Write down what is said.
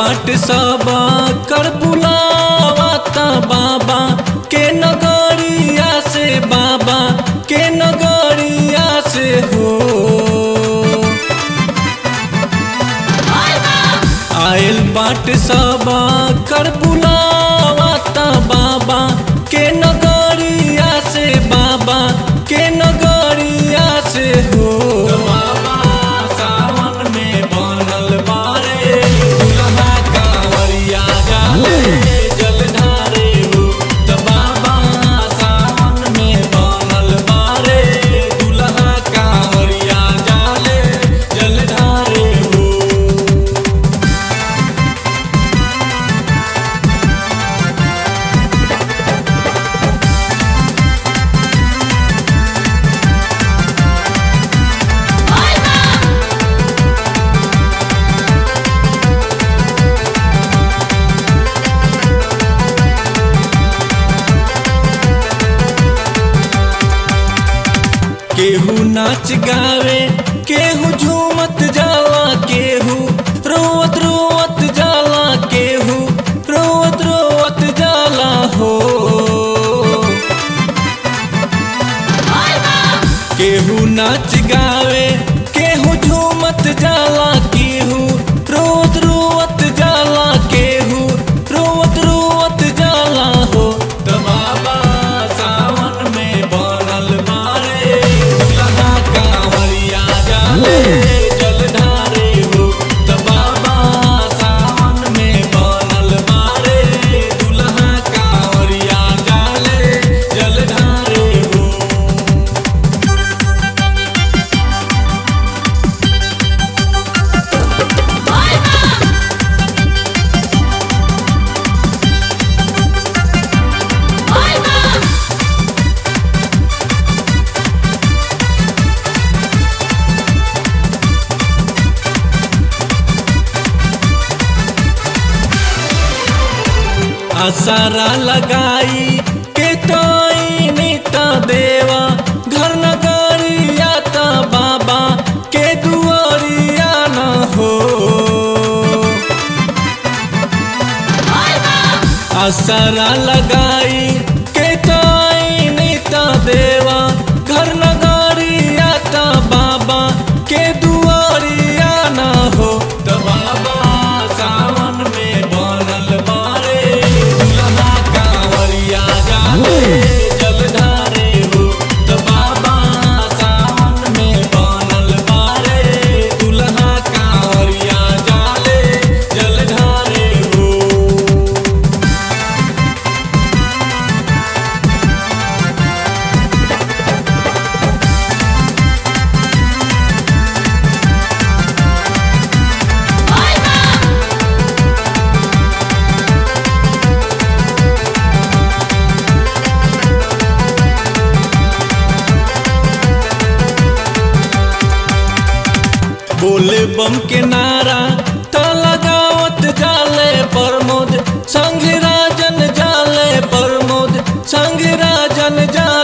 बाट सब कर बुलावत बाबा के नगरिया से बाबा के नगरिया से हो आयल बाट सब कर बुलावत बाबा के नगरिया से बाबा के नगरिया से हो बाबा सावन में बनल बारे दुल्हा कांवरिया जाले जलधारे हो त बाबा सावन में बनल बारे दुल्हा कांवरिया जाले जलधारे हो केहू नाच गावे केहू झूमत जाला केहू रोवत रोवत जाला केहू रोवत रोवत जाला हो केहू नाच गावे केहू झूमत जाला केहू रोवत रोवत जाला केहू रोवत रोवत जाला हो त बाबा सावन में बनल मारे दुल्हा कांवरिया जाले जलधारे हो त बाबा सावन में बनल मारे दुल्हा कांवरिया जाले जलधारे हो आसारा लगाई के तोई नीता देवा घर नगरिया ता बाबा के दुआरिया न हो आसारा लगाई के तोई नीता देवा घर नगरिया ता बाबा के दुआरिया न हो त बाबा सावन में बनल बारे दुल्हा कांवरिया जाले जलधारे हो त बाबा सावन में बनल बारे दुल्हा कांवरिया जाले जलधारे हो बोले बम के नारा त लगावत जाले प्रमोद संग राजन जाले प्रमोद संग राजन जाले